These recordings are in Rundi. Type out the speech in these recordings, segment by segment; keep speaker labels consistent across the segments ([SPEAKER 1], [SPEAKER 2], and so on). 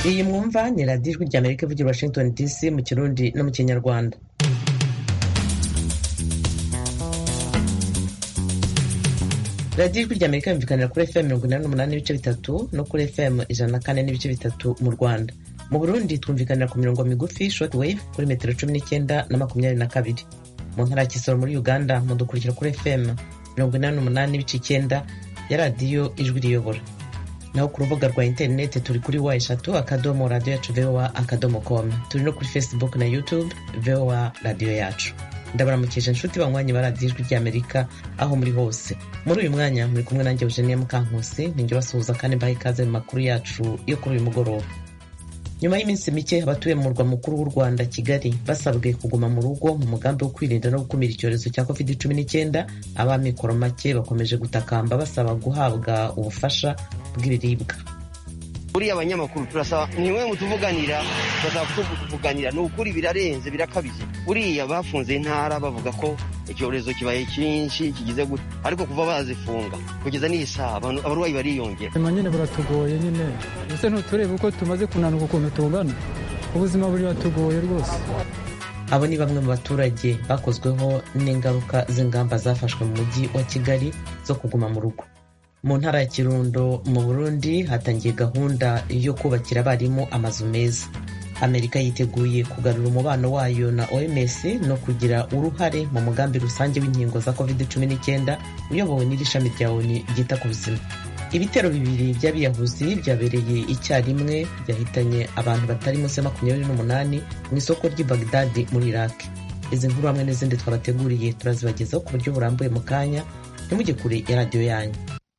[SPEAKER 1] iyi mwumva ni radiyo ijwi rya amerika ivugira washington dc mu kirundi no mu kinyarwanda radiyo ijwi rya amerika yumvikanira kuri fm mirongo inani n'umunani n'ibice bitatu no kuri fm ijana na kane n'ibice bitatu mu rwanda mu burundi twumvikanira ku mirongo migufi short wave kuri metero cumi n'icyenda na makumyabiri na kabiri mu ntara ya kisoro muri uganda mudukurikira kuri fm mirongo inani n'umunani n'ibice icyenda ya radiyo ijwi riyobora naho ku rubuga rwa interineti turi kuri wa eshatu akadomo radiyo yacu voa akadomo com turi no kuri facebook na youtube voa radiyo yacu ndabaramukije inshuti banywanyi ba radiyo ijwi ry'amerika aho muri hose muri uyu mwanya muri kumwe nanjye eugenia mukankusi ninjye basuhuza kandi mbaha ikaze mu makuru yacu yo kuri uyu mugoroba nyuma y'iminsi mike abatuye mu murwa mukuru w'u rwanda kigali basabwe kuguma mu rugo mu mugambi wo kwirinda no gukumira icyorezo cya covid cumi n'icyenda ab'amikoro make bakomeje gutakamba basaba guhabwa ubufasha bw'ibiribwa
[SPEAKER 2] buriya abanyamakuru turasaba nimwe mutuvuganira turasaba kutuvuganira ni ukuri birarenze birakabije buriya bafunze intara bavuga ko icyorezo kibaye cyinshi kigize gute ariko kuva bazifunga kugeza n'iyi saha abarwayi bariyongera
[SPEAKER 3] nyuma nyine buratugoye nyine ese ntuturebe uko tumaze kunanuka ukuntu tungana ubuzima buratugoye rwose
[SPEAKER 1] abo ni bamwe mu baturage bakozweho n'ingaruka z'ingamba zafashwe mu mujyi wa kigali zo kuguma mu rugo mu ntara ya kirundo mu burundi hatangiye gahunda yo kubakira abarimu amazu meza amerika yiteguye kugarura umubano wayo na oms no kugira uruhare mu mugambi rusange w'inkingo za covid cumi n'icyenda uyobowe n'iri shami rya oni ryita ku buzima ibitero bibiri by'abiyahuzi byabereye icyarimwe byahitanye abantu batari munsi ya makumyabiri n'umunani mu isoko ry'i bagdadi muri iraq izi nkuru hamwe n'izindi twabateguriye turazibagezaho ku buryo burambuye mu kanya ntimujye kure ya radiyo yanyu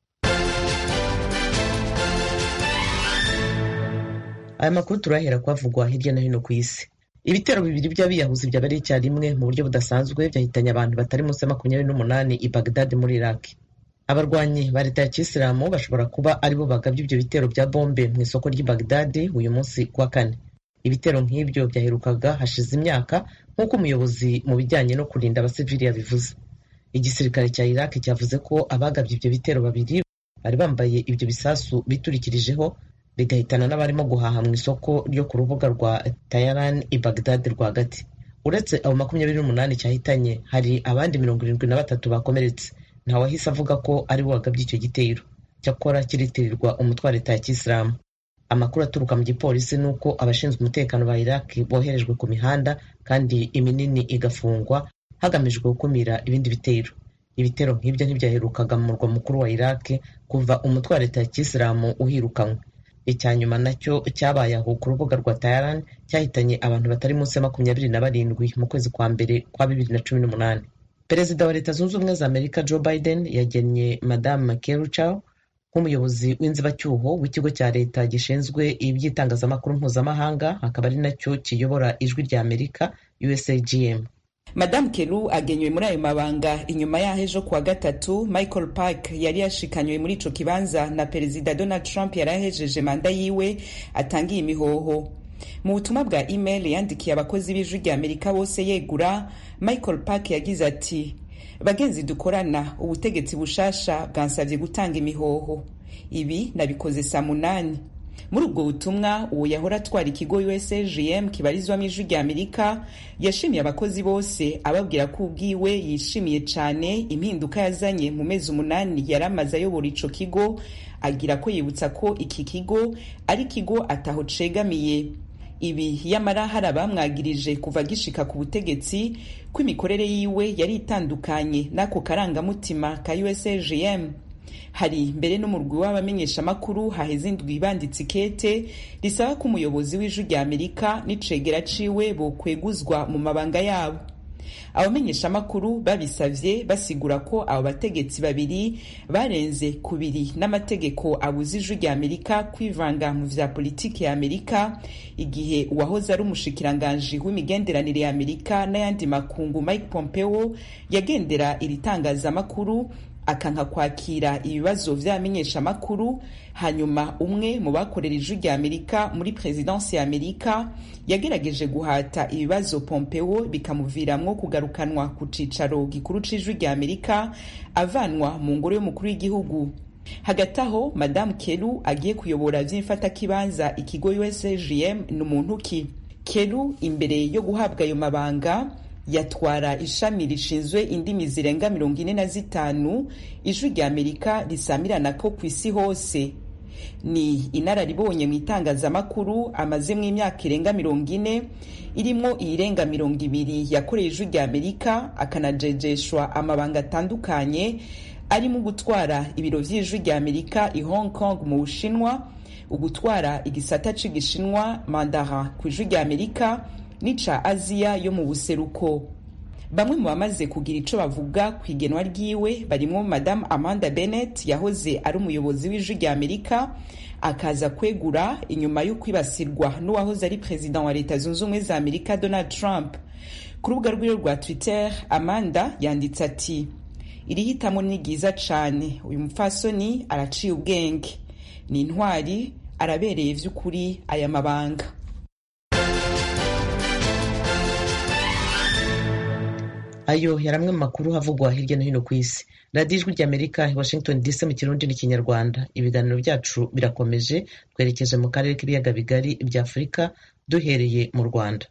[SPEAKER 1] aya makuru turahera kwavugwa hirya no hino ku isi ibitero bibiri by'abiyahuzi byabereye icyarimwe mu buryo budasanzwe byahitanye abantu batari munsi ya makumyabiri n'umunani i bagdadi muri iraq abarwanyi ba leta ya kisilamu bashobora kuba aribo bagabye ibyo bitero bya bombe mu isoko ry'i bagdadi uyu munsi kuwa kane ibitero nk'ibyo byaherukaga hashize imyaka nk'uko umuyobozi mu bijyanye no kurinda abasivili yabivuze igisirikare cya iraq cyavuze ko abagabye ibyo bitero babiri bari bambaye ibyo bisasu biturikirijeho bigahitana n'abarimo guhaha mu isoko ryo ku rubuga rwa tayaran i bagdad rwagati uretse abo makumyabiri n'umunani cyahitanye hari abandi mirongo irindwi na batatu bakomeretse ntawahise avuga ko ari we wagabye icyo gitero cyakora kiritirirwa umutwe wa leta ya kisilamu amakuru aturuka mu gipolisi ni uko abashinzwe umutekano ba iraq boherejwe ku mihanda kandi iminini igafungwa hagamijwe gukumira ibindi bitero ibitero nk'ibyo ntibyaherukaga mu murwa mukuru wa iraq kuva umutwe wa leta ya kisilamu uhirukanywe icya nyuma nacyo cyabaye aho ku rubuga rwa tayaran cyahitanye abantu batari munsi ya makumyabiri na barindwi mu kwezi kwa mbere kwa bibiri na cumi n'umunani perezida wa leta zunze ubumwe za amerika joe biden yagennye madamu keruchow nk'umuyobozi w'inzibacyuho w'ikigo cya leta gishinzwe iby'itangazamakuru mpuzamahanga akaba ari nacyo kiyobora ijwi rya amerika usagm
[SPEAKER 4] madamu keru agenywe muri ayo mabanga inyuma yaho ejo kuwa gatatu michael park yari yashikanywe muri ico kibanza na perezida donald trump yari ahejeje manda yiwe atangiye imihoho mu butumwa bwa email yandikiye abakozi b'ijwi rya amerika bose yegura michael park yagize ati bagenzi dukorana ubutegetsi bushasha bwansabye gutanga imihoho ibi nabikoze saa munani muri ubwo butumwa uwo yahora atwara ikigo usagm kibarizwamo ijwi rya amerika yashimiye abakozi bose ababwira ko ubwiwe yishimiye cyane impinduka yazanye mu mezi umunani yari amaze ayobora ico kigo agira ko yibutsa ko iki kigo ari ikigo ataho cegamiye ibi yamara hari abamwagirije kuva gishika ku butegetsi ko imikorere yiwe yari itandukanye n'ako karangamutima ka usagm hari mbere n'umurwi w'abamenyeshamakuru haheze indwi banditse ikete risaba ko umuyobozi w'ijwi rya amerika n'icegera ciwe bokweguzwa mu mabanga yabo abamenyeshamakuru babisavye basigura ko abo bategetsi babiri barenze kubiri n'amategeko abuza ijwi rya amerika kwivanga mu vya politiki ya amerika igihe uwahoze ari umushikiranganji w'imigenderanire ya amerika n'ayandi makungu mike pompeo yagendera iri tangazamakuru akanka kwakira ibibazo vy'abamenyeshamakuru hanyuma umwe mu bakorera ijwi rya amerika muri perezidansi ya amerika yagerageje guhata ibibazo pompeo bikamuviramwo kugarukanwa ku cicaro gikuru c'ijwi rya amerika avanwa mu ngoro y'umukuru w'igihugu hagati aho madamu keru agiye kuyobora vy'imfatakibanza ikigo usgm ni umuntu ki keru imbere yo guhabwa ayo mabanga yatwara ishami rishinzwe indimi zirenga mirongo ine na zitanu ijwi rya amerika risamirana ko ku isi hose ni inararibonye mu itangazamakuru amazemo imyaka irenga mirongo ine irimo iyirenga mirongo ibiri yakoreye ijwi rya amerika akanajejeshwa amabanga atandukanye arimo gutwara ibiro vy'ijwi rya amerika i hong kong mu bushinwa ugutwara igisata c'igishinwa mandara ku ijwi rya amerika n'ica aziya yo mu buseruko bamwe mu bamaze kugira ico bavuga ku igenwa ryiwe barimwo madamu amanda bennett yahoze ari umuyobozi w'ijwi rya amerika akaza kwegura inyuma yo kwibasirwa n'uwahoze ari perezida wa leta zunze ubumwe za amerika donald trump ku rubuga rwiwe rwa twitter amanda yanditse ati iri hitamo ni ryiza cane uyu mupfasoni araciye ubwenge ni intwari arabereye vy'ukuri aya mabanga
[SPEAKER 1] ayo yari amwe mu makuru havugwa hirya no hino ku isi radiyo ijwi ry'amerika i washington dc mu kirundi n'ikinyarwanda ibiganiro byacu birakomeje twerekeje mu karere k'ibiyaga bigari bya afurika duhereye mu rwanda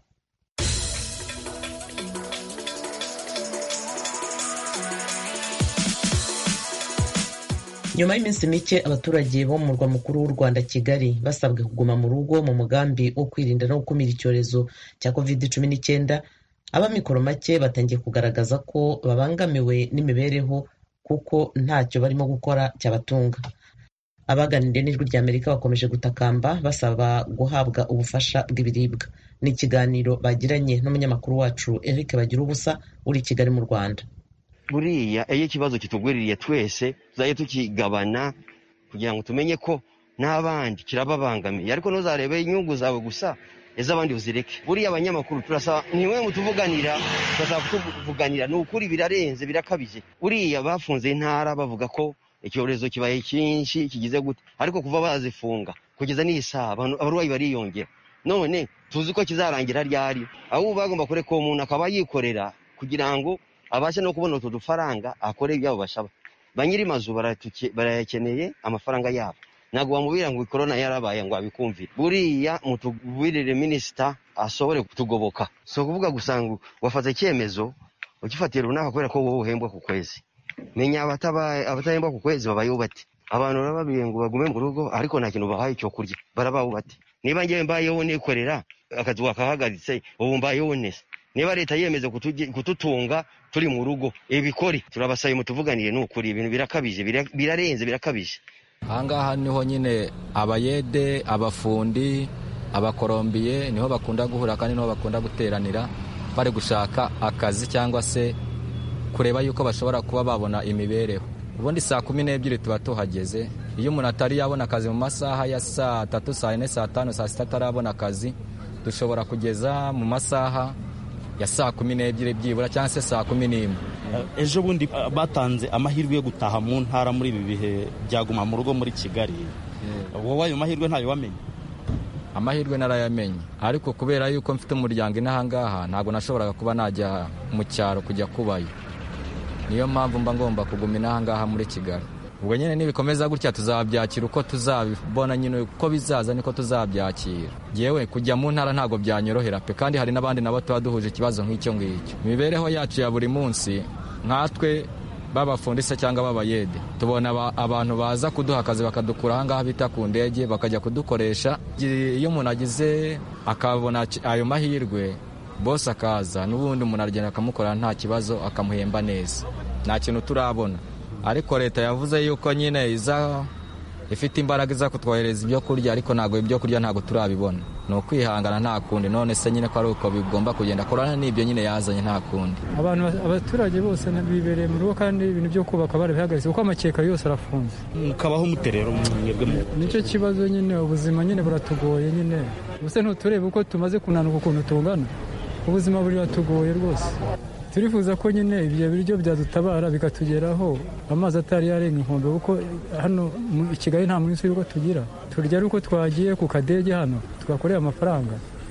[SPEAKER 1] nyuma y'iminsi mike abaturage bo mu murwa mukuru w'u rwanda kigali basabwe kuguma mu rugo mu mugambi wo kwirinda no gukumira icyorezo cya covid cumi n'icyenda ab'amikoro make batangiye kugaragaza ko babangamiwe n'imibereho kuko ntacyo barimo gukora cyabatunga abaganiriye n'ijwi rya amerika bakomeje gutakamba basaba guhabwa ubufasha bw'ibiribwa ni ikiganiro bagiranye n'umunyamakuru wacu eric bagira ubusa uri i kigali mu rwanda
[SPEAKER 2] buriya iyo ikibazo kitugwiririye twese tuzajya tukigabana kugira ngo tumenye ko n'abandi kirababangamiye ariko ntuzarebe inyungu zawe gusa iz'abandi uzireke buriya abanyamakuru turasaba nimwe mutuvuganira turasaba kutuvuganira ni ukuri birarenze birakabije buriya bafunze intara bavuga ko icyorezo kibaye cyinshi kigize gute ariko kuva bazifunga kugeza n'iyi saha abarwayi bariyongera none tuzi ko kizarangira ryari ahubwo bagomba kureka uwo muntu akaba yikorera kugira ngo abashe no kubona utu dufaranga akore ibyabo bashaba ba nyiri mazu barayakeneye amafaranga yabo ntabwo bamubwira ngo korona yarabaye ngo abikumvire buriya mutubwirire minisita ashobore kutugoboka si ukuvuga gusa ngo wafata icyemezo ugifatira runaka kubera ko wowe uhembwa ku kwezi menya abatahembwa ku kwezi babayeho bate abantu barababwiye ngo bagume mu rugo ariko nta kintu bahaye cyo kurya barabaho bate niba ngewe mbayeho nikorera akazi wakahagaritse ubu mbayeho neza niba leta yemeza kututunga turi mu rugo ibikore turabasaye mutuvuganire ni ukuri ibintu birakabije birarenze birakabije
[SPEAKER 5] ahangaha niho nyine abayede abafundi abakorombiye niho bakunda guhura kandi niho bakunda guteranira bari gushaka akazi cyangwa se kureba yuko bashobora kuba babona imibereho ubundi saa kumi n'ebyiri tuba tuhageze iyo umuntu atari yabona akazi mu masaha ya saa tatu saa yine saa tanu saa sita atarabona akazi dushobora kugeza mu masaha ya saa kumi n'ebyiri byibura cyangwa se saa kumi n'imwe
[SPEAKER 6] ejo bundi batanze amahirwe yo gutaha mu ntara muri ibi bihe byaguma mu rugo muri kigali wowe ayo mahirwe ntayo wamenye
[SPEAKER 5] amahirwe narayamenye ariko kubera yuko mfite umuryango inahangaha ntabwo nashoboraga kuba najya mu cyaro kujya kubayo niyo mpamvu mba ngomba kuguma inahangaha muri kigali ubwo nyine nibikomeza gutya tuzabyakira uko tuzabibona nyine uko bizaza niko tuzabyakira yewe kujya mu ntara ntabwo byanyorohera pe kandi hari n'abandi nabo tuba duhuje ikibazo nk'icyo ngicyo imibereho yacu ya buri munsi nkatwe b'abafundise cyangwa b'abayede tubona abantu baza kuduha akazi bakadukura ahangaha bita ku ndege bakajya kudukoresha iyo umuntu agize akabona ayo mahirwe bose akaza n'ubundi umuntu aragenda akamukorera nta kibazo akamuhemba neza nta kintu turabona ariko leta yavuze yuko nyine iza ifite imbaraga iza kutwohereza ibyo kurya ariko ntabwo ibyo kurya ntabwo turabibona ni ukwihangana nta kundi none se nyine ko ari uko bigomba kugenda korana n'ibyo nyine yazanye nta kundi
[SPEAKER 3] abantu abaturage bose bibereye mu rugo kandi ibintu byo kubaka barabihagaritse kuko amakeka yose arafunze
[SPEAKER 6] mukabaho muterero mwebwe
[SPEAKER 3] nicyo kibazo nyine ubuzima nyine buratugoye nyine ubuse ntuturebe uko tumaze kunanuka ukuntu tungana ubuzima buratugoye rwose turifuza ko nyine ibyo biryo byadutabara bikatugeraho amazi atari yarenga inkombe kuko hano i kigali nta munsi w'uko tugira turya ari uko twagiye ku kadege hano tugakorera amafaranga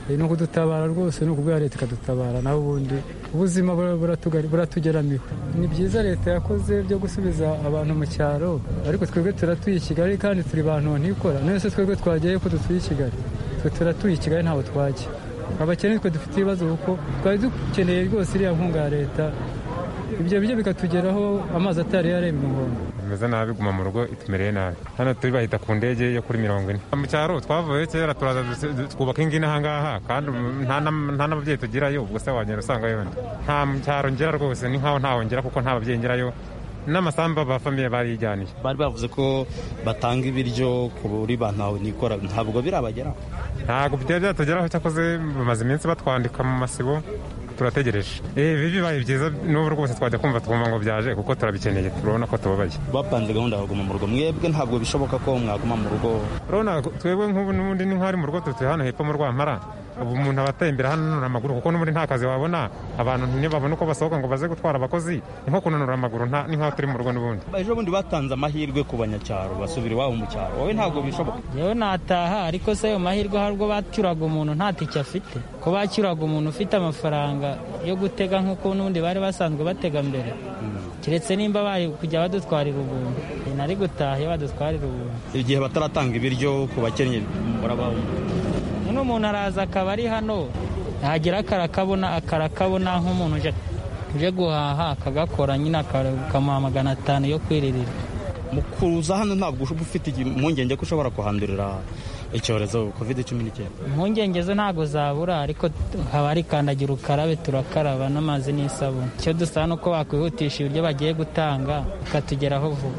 [SPEAKER 3] ni ukudutabara rwose ni ukubwira leta ikadutabara naho ubundi ubuzima buratugeramiwe ni byiza leta yakoze byo gusubiza abantu mu cyaro ariko twebwe turatuye i kigali kandi turi bantu ntikora none se twebwe twagiye ko dutuye i kigali twe turatuye i kigali ntaho twajya abakene twe dufite ibibazo kuko twari dukeneye rwose iriya nkunga ya leta ibyo biryo bikatugeraho amazi atari yaremye umuhondo
[SPEAKER 7] bimeze nabi guma mu rugo itumereye nabi hano turi bahita ku ndege yo kuri mirongo ine mu cyaro twavuye kera turaza twubaka ingi n'ahangaha kandi nta n'ababyeyi tugirayo ubwo se wagenda usanga yenda nta mu cyaro ngera rwose ni nkaho ntaho ngera kuko nta babyeyi ngerayo n'amasambu ba famiye barijyaniye
[SPEAKER 6] bari bavuze ko batanga ibiryo kuri ba ntawe nikora ntabwo birabageraho
[SPEAKER 7] ntabwo byari byatugeraho cyakoze bamaze iminsi batwandika mu masibo turategereje ibi bibaye byiza n'ubu rwose twajya kumva twumva ngo byaje kuko turabikeneye turabona ko tubabaye
[SPEAKER 6] bapanze gahunda yo kuguma mu rugo mwebwe ntabwo bishoboka ko mwaguma mu rugo
[SPEAKER 7] urabona twebwe nk'ubu n'ubundi ni nk'ari mu rugo tutuye hano hepfo mu rwampara ubu umuntu aba atembera hano ananura amaguru kuko n'ubundi nta kazi wabona abantu ntibabona uko basohoka ngo baze gutwara abakozi ni nko kunanura amaguru ni nk'aho turi mu rugo n'ubundi
[SPEAKER 6] ejo bundi batanze amahirwe ku banyacyaro basubira iwabo mu cyaro wowe ntabwo bishoboka
[SPEAKER 8] yewe nataha ariko se ayo mahirwe hari ubwo bacyuraga umuntu nta tike afite ko bacyuraga umuntu ufite amafaranga yo gutega nk'uko n'ubundi bari basanzwe batega mbere keretse nimba bari kujya badutwarira ubuntu nari gutaha iyo badutwarira ubuntu
[SPEAKER 6] igihe bataratanga ibiryo ku bakennye murabaho
[SPEAKER 8] none umuntu araza akaba ari hano yagera akarakabona akarakabona nk'umuntu uje guhaha akagakora nyine akamuha magana atanu yo kwiririra
[SPEAKER 6] mu kuza hano ntabwo uba ufite impungenge ko ushobora kuhandurira icyorezo covid cumi n'icyenda
[SPEAKER 8] impungenge zo ntabwo zabura ariko haba hari kandagira ukarabe turakaraba n'amazi n'isabune icyo dusaba ni uko bakwihutisha ibiryo bagiye gutanga bikatugeraho vuba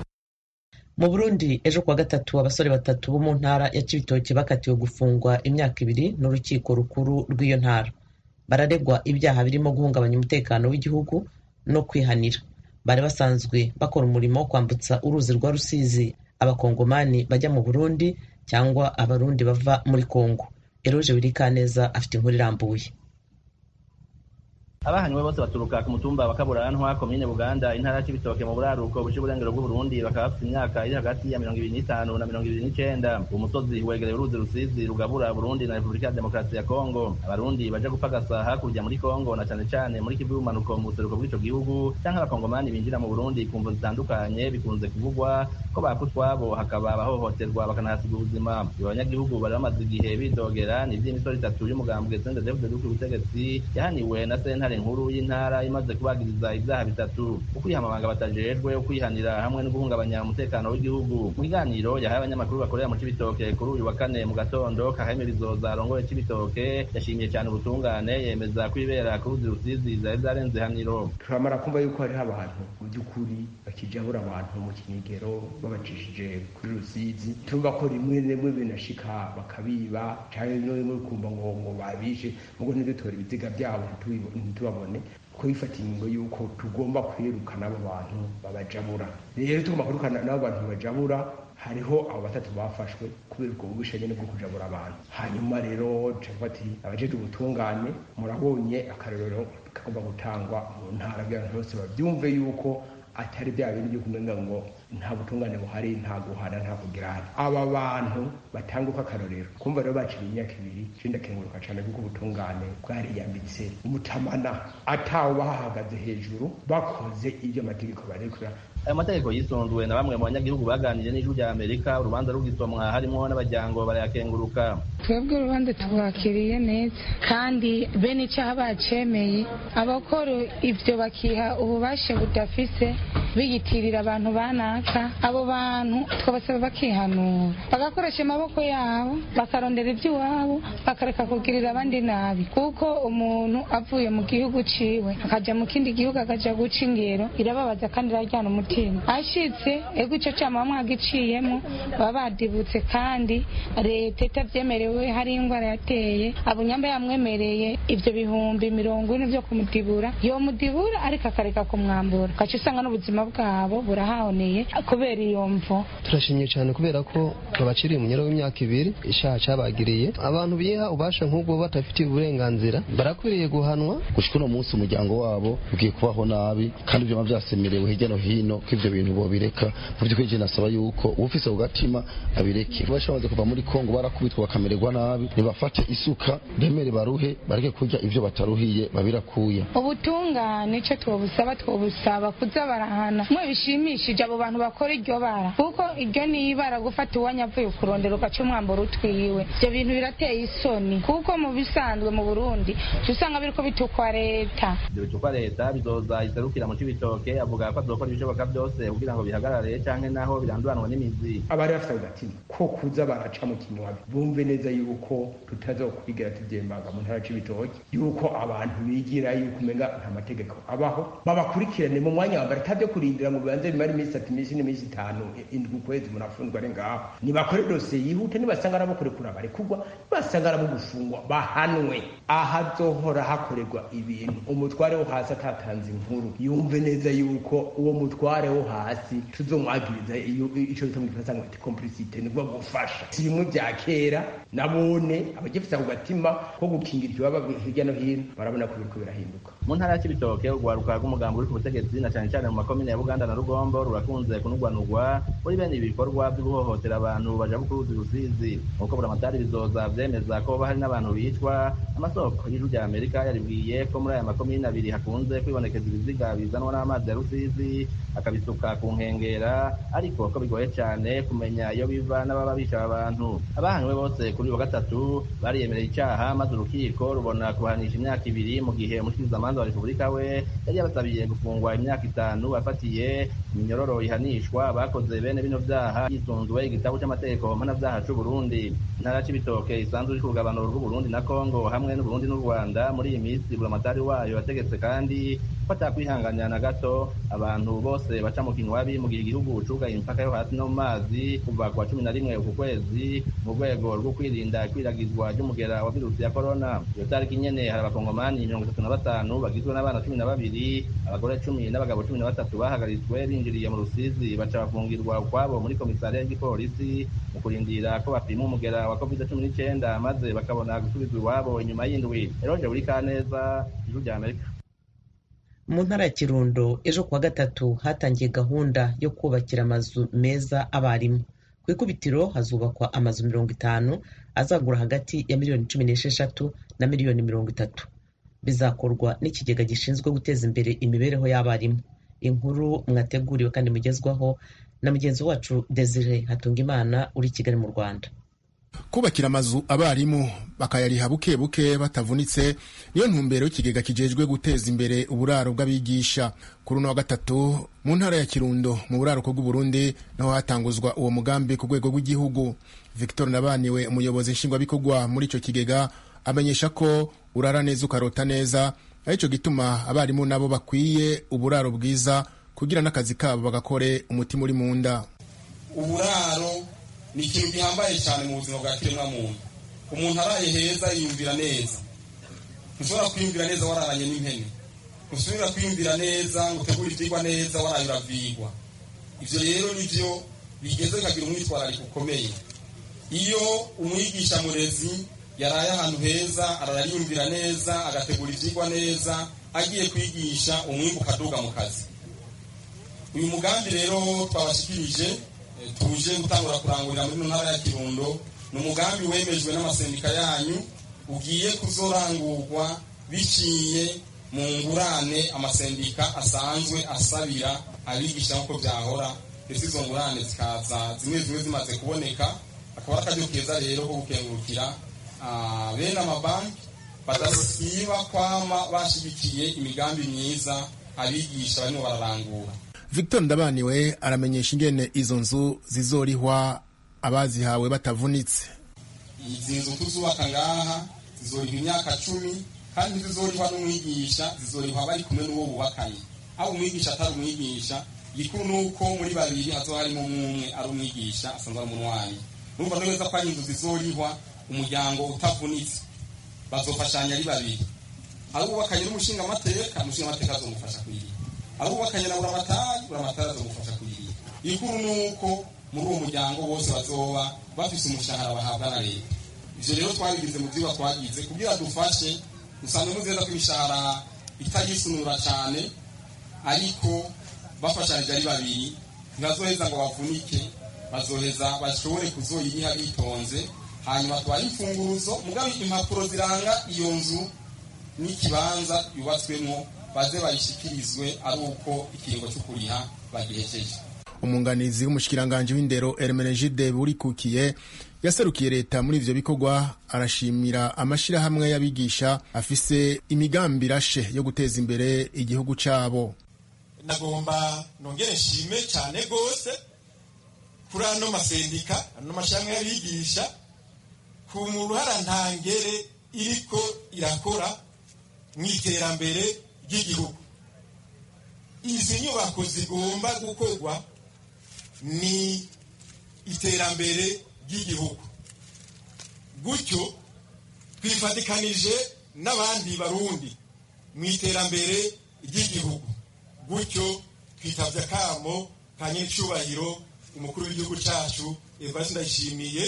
[SPEAKER 1] mu burundi ejo kuwa gatatu abasore batatu bo mu ntara ya cibitoke bakatiwe gufungwa imyaka ibiri n'urukiko rukuru rw'iyo ntara bararegwa ibyaha birimo guhungabanya umutekano w'igihugu no kwihanira bari basanzwe bakora umurimo wo kwambutsa uruzi rwa rusizi abakongomani bajya mu burundi cyangwa abarundi bava muri kongo eroje wirikaneza afite inkuru irambuye
[SPEAKER 9] abahanywe bose baturuka ku mutumba wa kaburantwa komine buganda intara y'ibitoke mu buraruko buce uburengero bw'uburundi bakaba bafite imyaka iri hagati ya mirongo ibiri n'itanu na mirongo ibiri n'icenda uwo musozi wegereye uruzi rusizi rugabura burundi na repubulika ya demokarasi ya kongo abarundi baja gupagasa hakurya muri kongo na cane cane muri kivu y'ubumanuko mu buseruko bw'ico gihugu canke abakongomani binjira mu burundi ku mvo zitandukanye bikunze kuvugwa ko baka utwabo hakaba abahohoterwa bakanahasiga ubuzima ibo banyagihugu bari bamaze igihe bidogera ni ivy'imisoro itatu y'umugambwe sendedevde duku ubutegetsi yahaniwe na sentare nkuru y'intara imaze kubagiriza ibyaha bitatu ukwiha amabanga batajejwe ukwihanira hamwe no guhungabanya umutekano w'igihugu mu kiganiro yahaye abanyamakuru bakorera mu cibitoke kuri uyu wa kane mu gatondo kaheme bizoza arongoye cibitoke yashimiye cyane ubutungane yemeza kwibera ku ruzi rusizi zari zarenze haniro
[SPEAKER 10] turamara kumva yuko hariho abantu mu by'ukuri bakijabura abantu mu kinigero babacishije kuri rusizi turumva ko rimwe rimwe binashika bakabiba cyangwa rimwe kumva ngo ngo babishe mugo ntidutora ibiziga byabo ntitubabone ko bifata ingingo y'uko tugomba kwirukana abo bantu babajabura rero tugomba kwirukana n'abo bantu babajabura hariho abo batatu bafashwe kubera ubwo bwisha nyine bwo kujabura abantu hanyuma rero ati abajejwe ubutungane murabonye akarorero kagomba gutangwa mu ntara by'abantu bose babyumve yuko atari bya bindi byo kumenya ngo nta butungane buhari nta guhana nta kugirana aba bantu batanga uko akarorero kumva rero baciriye imyaka ibiri cenda kenguruka cane kuko ubutungane bwariyambitse umutamana atawe bahahagaze hejuru bakoze ibyo amategeko barekura
[SPEAKER 9] ayo mategeko yisunzwe na bamwe mu banyagihugu baganiriye n'ijwi rya amerika urubanza rugisomwa harimo n'abajyango barayakenguruka
[SPEAKER 11] twebwe urubanza tubakiriye neza kandi bene icyaha bacemeye abakora ibyo bakiha ububasha budafise biyitirira abantu banaka abo bantu twabasaba bakihanura bagakoresha amaboko yabo bakarondera iby'iwabo bakareka kugirira abandi nabi kuko umuntu avuye mu gihugu ciwe akajya mu kindi gihugu akaja guca ingero irababaza kandi irajyana umutima ashitse ego icyo cyama mwagiciyemo baba badibutse kandi leta itabyemerewe hari indwara yateye abunyamba yamwemereye ibyo bihumbi mirongo ine byo kumudibura yomudibura ariko akareka kumwambura ugaca usanga n'ubuzima bwabo burahahoneye kubera iyo mvo
[SPEAKER 12] turashimye cyane kubera ko babaciriye umunyero w'imyaka ibiri ishaha cabagiriye abantu biha ubasha nk'ubwo batafitiye uburenganzira barakwiriye guhanwa
[SPEAKER 13] gushika uno munsi umuryango wabo ugiye kubaho nabi kandi ibyo byasemerewe hirya no hino ko ivyo bintu bobireka mu by'ukuri je nasaba yuko uwufise ku gatima abireke basha bamaze kuva muri kongo barakubitwa bakamererwa nabi nibafate isuka bemere baruhe bareke kurya ivyo bataruhiye babirakuye
[SPEAKER 11] ubutungane icyo twobusaba twobusaba kuza barahana mwe bishimishije abo bantu bakora iryo bara kuko iryo ni ibara gufata uwanya avuye kurondera ugaca umwambaro utwiwe ibyo bintu birateye isoni kuko mu bisanzwe mu burundi usanga biriko bitukwa leta
[SPEAKER 9] ibyo bitukwa leta bizoza iserukira mu cibitoke avuga ko azokora ibishoboka byose kugira ngo bihagarare canke naho biranduranwa n'imizi
[SPEAKER 10] abari bafite agatima ko kuza baraca mu kinywabi bumve neza yuko tutazokwigira tuvyembaga mu ntara c'ibitoke yuko abantu bigira yuko umenga nta mategeko abaho babakurikirane mu mwanya wambere atavyo kurindira ngo bibanze bimara iminsi itatu iminsi n'iminsi itanu indwi ukwezi murafunzwe ari ngaho nibakore dosiye yihute nibasanga arabo kurekura barekurwa nibasanga arabo gufungwa bahanwe ahazohora hakorerwa ibintu umutware wo hasi atatanze inkuru yumve neza yuko uwo mutware wo hasi tuzomwagiriza ico bita mu gifaransa ngo ati complicite nibwo gufasha si bimwe vya kera nabone abagifise ako gatima ko gukingira ikibaba hirya no hino barabona ko biriko birahinduka
[SPEAKER 9] mu ntara ya cibitoke urwaruka rw'umugambi uri ku butegetsi na cane cane mu makomine ya buganda na rugombo rurakunze kunugwanugwa muri bene ibi bikorwa vyo guhohotera abantu baja kuruzi rusizi nk'uko buramatari bizoza vyemeza ko hari n'abantu bicwa amasoko y'ijuru rya amerika yaribwiye ko muri aya makomine abiri hakunze kwibonekeza ibiziga bizanwa n'amazi ya rusizi akabisuka ku nkengera ariko ko bigoye cane kumenya iyo biva n'ababa bica abantu abahanywe bose kuri wa gatatu bariyemereye icaha maze urukiko rubona kubahanisha imyaka ibiri mu gihe umushikirizamanza wa repubulika we yari yabasabiye gufungwa imyaka itanu afatiye iminyororo ihanishwa bakoze bene bino vyaha yisunzwe igitabo c'amategeko mpanavyaha c'uburundi intara c'ibitoke isanzwe iri ku rugabanuro rw'uburundi na kongo hamwe n'uburundi n'u rwanda muri iyi minsi buramatari wayo yategetse kandi ko atakwihanganya na gato abantu bose baca mu kinywabi mu gihe igihugu cugaye imipaka yo hasi no mu mazi kuva ku wa cumi na rimwe uku kwezi mu rwego rwo kwirinda ikwiragizwa ry'umugera wa virusi ya korona iyo tariki nyene hari abakongomani mirongo itatu na batanu bagizwe n'abana cumi na babiri abagore cumi n'abagabo cumi na batatu bahagaritswe binjiriye mu rusizi baca bafungirwa ukwabo muri komisariya y'igipolisi mu kurindira ko bapima umugera wa covid cumi n'icenda maze bakabona gusubizwa iwabo inyuma y'indwi eroje buri kaneza ijuru rya amerika
[SPEAKER 1] mu ntara ya kirundo ejo kuwa gatatu hatangiye gahunda yo kubakira amazu meza abarimu ku ikubitiro hazubakwa amazu mirongo itanu azagura hagati ya miliyoni cumi n'esheshatu na miliyoni mirongo itatu bizakorwa n'ikigega gishinzwe guteza imbere imibereho y'abarimu inkuru mwateguriwe kandi mugezwaho na mugenzi wacu desire hatungimana uri i kigali mu rwanda
[SPEAKER 14] kubakira amazu abarimu bakayariha buke buke batavunitse niyo ntumbero y'ikigega kijejwe guteza imbere uburaro bw'abigisha kuri uno wa gatatu mu ntara ya kirundo mu buraruko bw'uburundi naho hatanguzwa uwo mugambi ku rwego rw'igihugu victor nabaniwe umuyobozi nshingwabikorwa muri icyo kigega amenyesha ko urara neza ukarota neza aricyo gituma abarimu nabo bakwiye uburaro bwiza kugira n'akazi kabo bagakore umutima uri mu nda
[SPEAKER 15] uburaro ni ikintu gihambaye cyane mu buzima bwa kiremwamuntu umuntu araye heza yiyumvira neza ntushobora kwiyumvira neza wararanye n'impene ntushobora kwiyumvira neza ngo utegure ibyigwa neza waraye uravyigwa ivyo rero nivyo bigeze bikagira umwitwarariko ukomeye iyo umwigisha murezi yaraye ahantu heza arariyumvira neza agategura ivyigwa neza agiye kwigisha umwimbu ukaduga mu kazi uyu mugambi rero twabashikirije tuje gutangura kurangurira muri ntara ya kirundo ni umugambi wemejwe n'amasendika yanyu ugiye kuzorangurwa biciye mu ngurane amasendika asanzwe asabira abigisha nk'uko byahora ndetse izo ngurane zikaza zimwe zimwe zimaze kuboneka akaba ari akaryo keza rero ko gukengurukira bene amabanki badasiba kwama bashigikiye imigambi myiza abigisha barimo bararangura
[SPEAKER 14] victor ndabaniwe aramenyesha ingene izo nzu zizorihwa abazihawe batavunitse
[SPEAKER 15] izi nzu tuzubaka ngaha zizorihwa imyaka cumi kandi zizorihwa n'umwigisha zizorihwa bari kumwe n'uwo bubakanye aho umwigisha atari umwigisha gikuru ni uko muri babiri hazoba harimo umwe ari umwigisha asanzwe ari umunwanyi numva neza ko ari inzu zizorihwa umuryango utavunitse bazofashanya ari babiri ari uwubakanye n'umushingamateka umushingamateka azomufasha kuyiriha abubakanye na buramatari buramatari azamufasha kuyiriha ikuru ni uko muri uwo muryango bose bazoba bafise umushahara bahabwa na leta ivyo rero twabigize mu vyigwa twagize kugira dufashe musanzwe muzeza ko imishahara itagisunura cane ariko bafashanije ari babiri ntibazoheza ngo bavunike bazoheza bashobore kuzoyiriha bitonze hanyuma tubahe imfunguruzo mugabe impapuro ziranga iyo nzu n'ikibanza yubatswemo baze bayishikirizwe ari uko ikiringo cyo kuriha bagihejeje
[SPEAKER 14] umunganizi w'umushikiranganji w'indero Hermenegilde Burikukiye yaserukiye leta muri ivyo bikorwa arashimira amashirahamwe y'abigisha afise imigambi irashe yo guteza imbere igihugu cabo
[SPEAKER 16] nagomba nongere nshime cyane rwose kuri ano masendika ano mashirahamwe y'abigisha ku ruhara ntangere iriko irakora mu iterambere ry'igihugu izi nyubako zigomba gukorwa ni iterambere ry'igihugu gutyo twifatikanije n'abandi barundi mu iterambere ry'igihugu gutyo twitabye akamo ka nyir'icyubahiro umukuru w'igihugu cyacu evariste ndayishimiye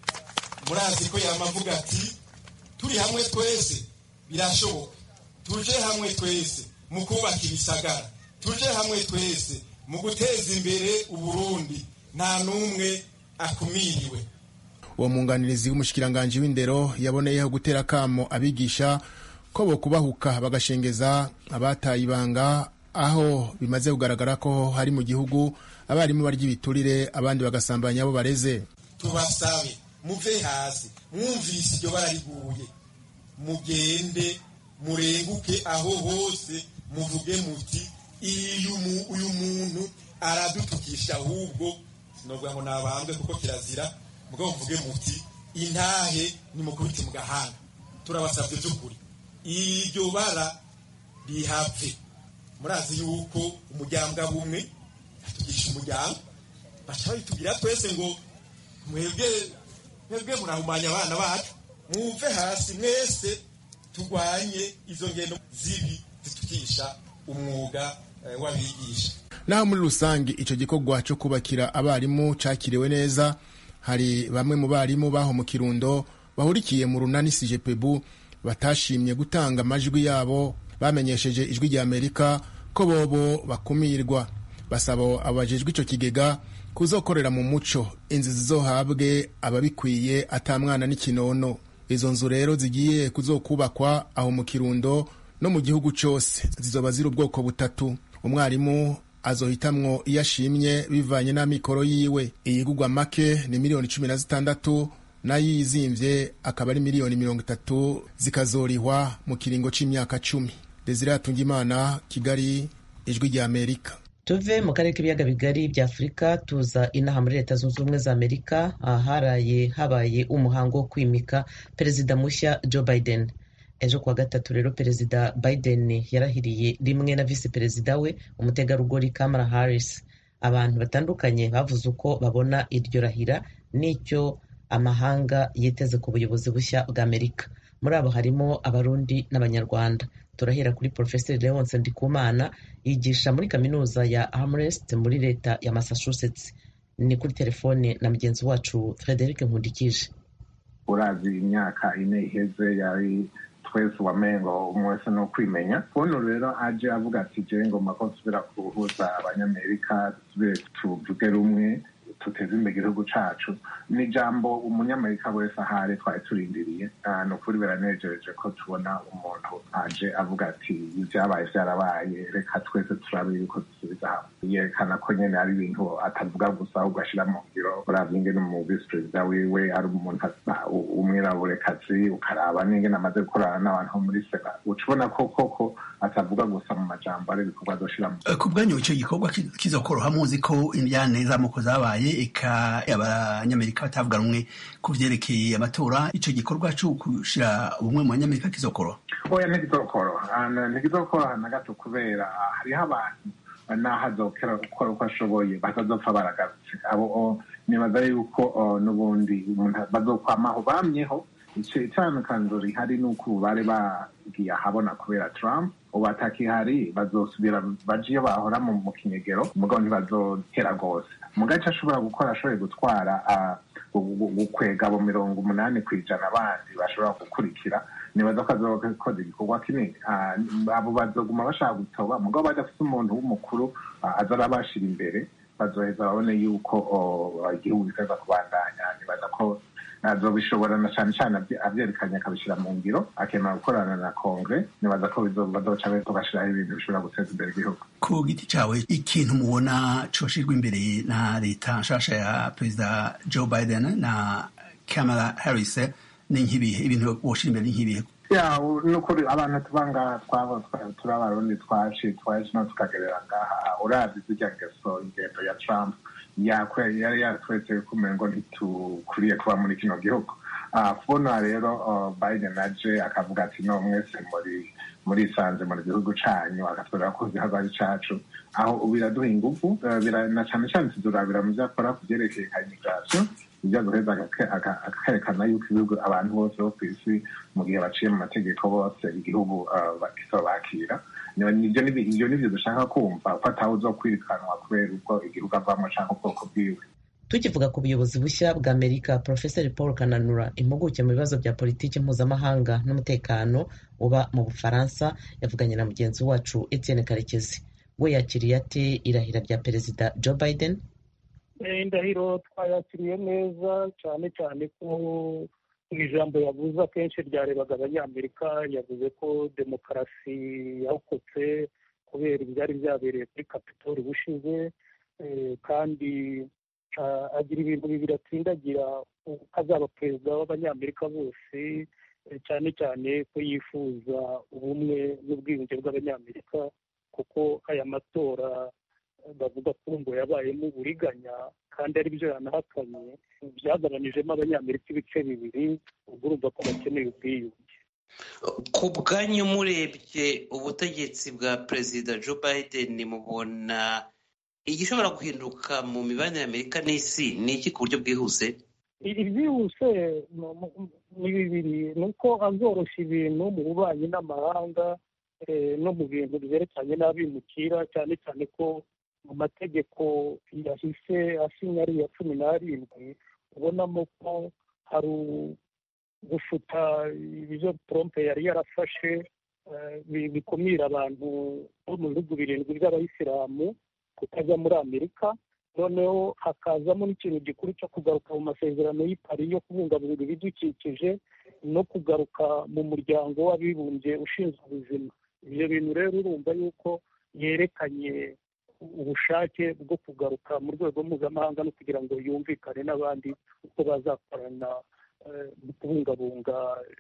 [SPEAKER 16] murazi ko yamavuga ati turi hamwe twese birashoboka tuje hamwe twese mu kubaka ibisagara tuje hamwe twese mu guteza imbere uburundi nta n'umwe akumiriwe
[SPEAKER 14] uwo mwunganirizi w'umushikiranganji w'indero yaboneyeho gutera akamo abigisha ko bo kubahuka bagashengeza abataye ibanga aho bimaze kugaragara ko hari mu gihugu abarimu barya ibiturire abandi bagasambanya abo bareze
[SPEAKER 16] tubasabe muve hasi mwumvise iryo barariguye mugende murenguke aho hose muvuge muti uyu muntu aradutukisha ahubwo sinovuga ngo nabambwe kuko kirazira mugabo muvuge muti intahe nimukubite mu gahanga turabasabye by'ukuri iryo bara rihave murazi yuko umuryango bumwe atugisha umuryango baca babitubwira twese ngo mwebwe mwebwe murahumanya abana bacu mwumve hasi mwese turwanye izo ngendo zibi zitukisha umwuga w'abigisha
[SPEAKER 14] naho muri rusange icyo gikorwa cyo kubakira abarimu cyakiriwe neza hari bamwe mu barimu baho mu kirundo bahurikiye mu runani sijepebu batashimye gutanga amajwi yabo bamenyesheje ijwi rya amerika ko bobo bakumirwa basaba abajejwe icyo kigega kuzokorera mu muco inzu zizohabwe ababikwiye atamwana n'ikinono izo nzu rero zigiye kuzokubakwa aho mu kirundo no mu gihugu cyose zizoba ziri ubwoko butatu umwarimu azohitamwo iyo ashimye bivanye n'amikoro yiwe iyigugwa make ni miliyoni cumi na zitandatu nayo iyizimvye akaba ari miliyoni mirongo itatu zikazorihwa mu kiringo c'imyaka cumi desire hatungimana kigali ijwi rya amerika
[SPEAKER 1] tuve mu karere k'ibiyaga bigari bya afurika tuza inaha muri leta zunze ubumwe za amerika aharaye habaye umuhango wo kwimika perezida mushya joe biden ejo kuwa gatatu rero perezida biden yarahiriye rimwe na visi perezida we umutegarugori kamala harris abantu batandukanye bavuze uko babona iryo rahira n'icyo amahanga yiteze ku buyobozi bushya bwa amerika muri abo harimo abarundi n'abanyarwanda turahera kuri porofeseri leonce ndikumana yigisha muri kaminuza ya amherst muri leta ya massachusetts ni kuri telefone na mugenzi wacu frederic nkundikije
[SPEAKER 17] urazi imyaka ine iheze yari twese wamengo umwe wese no kwimenya uno rero aje avuga ati jewe ngomba ko nsubira guhuza abanyamerika dusubire tuvuge rumwe tuteze imbere igihugu cacu ni ijambo umunyamerika wese ahari twari turindiriye ni ukuri biranejereje ko tubona umuntu aje avuga ati ibyabaye byarabaye reka twese turabe yuko dusubiza hamwe yerekana ko nyene ari ibintu atavuga gusa ahubwo ashira mu ngiro uravye ingene mu visi perezida wiwe ari umuntu umwiraburekazi ukaraba n'ingene amaze gukorana n'abantu bo muri sena uca ubona ko koko atavuga gusa mu majambo ari ibikorwa azoshira mu
[SPEAKER 18] ku bwanyu ico gikorwa kizokoroha muzi ko indyane z'amoko zabaye eka abanyamerika batavuga rumwe ku vyerekeye amatora ico gikorwa co gushira ubumwe mu banyamerika kizokoroha
[SPEAKER 17] oya ntigizokoroha ntigizokoroha na gato kubera hariho abantu naho azokera gukora uko ashoboye batazopfa baragarutse abo nibaza yuko n'ubundi bazokwamaho bamyeho itandukaniro rihari ni uko ubu bari bagiye ahabona kubera trump ubu atakihari bazosubira baje iyo bahora mu mu kinyegero mugabo ntibazotera rwose mugabo icyo ashobora gukora ashoboye gutwara ah, gu- gu- gukwega abo mirongo umunani ku ijana abandi bashobora gukurikira nibaza ko azokoze igikorwa kinini Ah, abo bazoguma bashaka gutoba mugabo badafite umuntu w'umukuru ah, aza arabashira imbere bazoheza babone yuko oh, igihugu giteza kubandanya nibaza ko azobishobora na cyane cyane abye- avyerekanye akabishyira mu ngiro akemera gukorana na kongre nibaza ko bizo- bazoca be- bagashiraho ibintu bishobora guteza imbere igihugu
[SPEAKER 18] ku giti cawe ikintu mubona coshirwa imbere na leta nshasha ya perezida joe biden na kamala harris ni nk'ibihe ibintu woshira imbere ni nk'ibihe
[SPEAKER 17] ya u- nukuri abantu tuba ngaha twaba twa- turi abarundi twaci twaje no tukagerera ngaha urazi zirya ngeso ingendo ya trump yakwe- yari yatweretse ko umengo ntitukuriye kuba muri kino gihugu Ah, kubona rero ah, biden aje akavuga ati no mwese muri murisanze mu gihugu canyu agatwerera ko igihugu ari cacu aho biraduha ingufu eh, bira- na cane cane tuzurabira mu vyo akora ku vyerekeye ka immigration ibyo guheza agake- aga- akerekana yuko ibihugu abantu bose bo ku isi mu gihe baciye mu mategeko bose igihugu ah, bakisa bakira Niba- nivyo nibi- ivyo nivyo dushaka kumva ko atawe uzokwirukanwa kubera ubwo igihugu avamo canke ubwoko bwiwe
[SPEAKER 1] tukivuga ku buyobozi bushya bwa amerika profeseri paul kananura impuguke mu bibazo bya politiki mpuzamahanga n'umutekano uba mu bufaransa yavuganye na mugenzi wacu etienne karekezi we yakiriye ate irahira rya perezida joe biden
[SPEAKER 19] Eh, indahiro twayakiriye neza cyane cyane ko mu ijambo yavuze akenshi ryarebaga abanyamerika yavuze ko demokarasi yarokotse kubera ibyari byabereye kuri kapitoli bushize eh, kandi ah, agira ibintu bibiri atsindagira ko azaba perezida w'abanyamerika bose eh, cyane cyane ko yifuza ubumwe n'ubwiyunge bw'abanyamerika kuko aya matora bavuga ko ngo yabayemo uburiganya kandi ari byo yanahakanye byagabanijemo abanyamerika ibice bibiri ubwo urumva ko bakeneye ubwiyunge
[SPEAKER 20] ku bwanyu murebye ubutegetsi bwa perezida joe biden mubona igishobora guhinduka mu mibanire y'amerika n'isi ni iki ku buryo bwihuse
[SPEAKER 19] ibyihuse mu- mu- ni bibiri ni uko azoroshya ibintu mu bubanyi n'amahanga eh, no mu bintu byerekeranye n'abimukira cyane cyane ko mu mategeko yahise asinya ari iya cumi n'arindwi ubonamo ko hari u- gufuta ibyo trump yari yarafashe eh, bi- bikumira abantu bo mu bihugu birindwi by'abayisilamu kutajya muri amerika noneho hakazamo n'ikintu gikuru cyo kugaruka mu masezerano y'i Paris yo kubungabunga ibidukikije no kugaruka mu muryango w'abibumbye ushinzwe ubuzima ibyo bintu rero urumva yuko yerekanye ubushake bwo kugaruka mu rwego mpuzamahanga no kugira ngo yumvikane n'abandi uko bazakorana eh, mu kubungabunga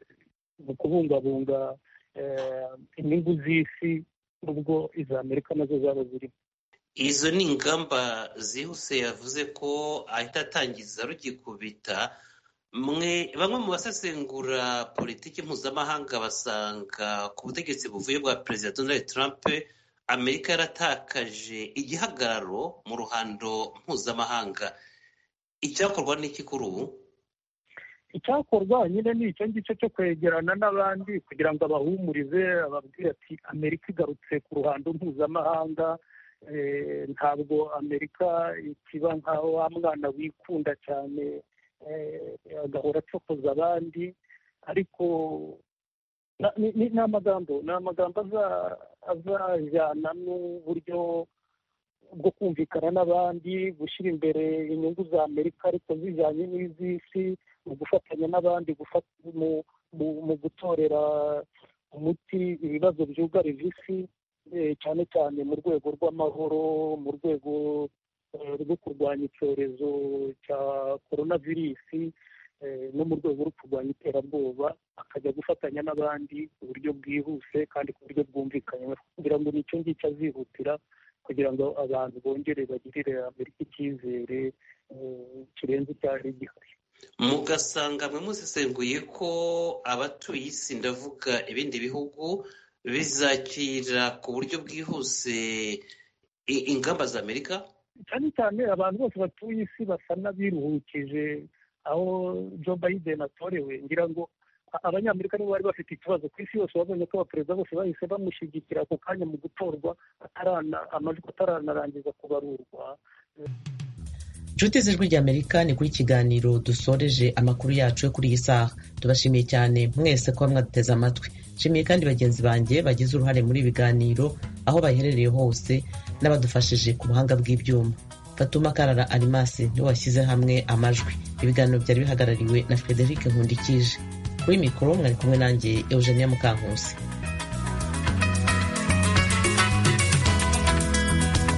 [SPEAKER 19] mu kubungabunga eh, inyungu z'isi nubwo iza amerika nazo zaba zirimo
[SPEAKER 20] izo ni ingamba zihuse yavuze ko ahita atangiza rugikubita mwe bamwe mu basesengura politiki mpuzamahanga basanga ku butegetsi buvuye bwa perezida donald trump amerika yaratakaje igihagararo mu ruhando mpuzamahanga icyakorwa n'iki kuri ubu
[SPEAKER 19] icyakorwa nyine ni icyo ngicyo cyo kwegerana n'abandi kugira ngo abahumurize ababwire ati amerika igarutse ku ruhando mpuzamahanga eh, ntabwo amerika ikiba nka wa mwana wikunda cyane eh, agahora acokoza abandi ariko na- ni- ni ni amagambo ni amagambo aza- azajyana n'uburyo bwo kumvikana n'abandi gushyira imbere inyungu za amerika ariko zijyanye n'iz'isi mu gufatanya n'abandi gufata- mu- mu- mu gutorera umuti ibibazo byugarije isi eh, cyane cyane mu rwego rw'amahoro mu rwego eh, rwo kurwanya icyorezo cya korona virusi eh, no mu rwego rwo kurwanya iterabwoba akajya gufatanya n'abandi ku buryo bwihuse kandi ku buryo bwumvikanywe kugira ngo nicyo ngicyo azihutira kugira ngo abantu bongere bagirire amerika icyizere eh, kirenze icyari gihari
[SPEAKER 20] mugasanga mwe musesenguye ko abatuye isi ndavuga ibindi bihugu bizakira ku buryo bwihuse i- ingamba za amerika
[SPEAKER 19] cyane cyane abantu bose batuye isi basa n'abiruhukije aho joe biden atorewe ngira ngo abanyamerika nibo bari bafite ikibazo ku isi yose babonye ko abaperezida bose bahise bamushyigikira ako kanya mu gutorwa amajwi ataranarangiza kubarurwa
[SPEAKER 1] inshuti z'ijwi ry'amerika ni kuri kiganiro dusoreje amakuru yacu yo kuri iyi saha tubashimiye cyane mwese kuba mwaduteze amatwi nshimiye kandi bagenzi banjye bagize uruhare muri ibi biganiro aho baherereye hose n'abadufashije ku buhanga bw'ibyuma fatuma karara arimasi niwe washyize hamwe amajwi ibiganiro byari bihagarariwe na frederic nkundikije kuri mikoro mwari kumwe nanjye eugenia mukankusi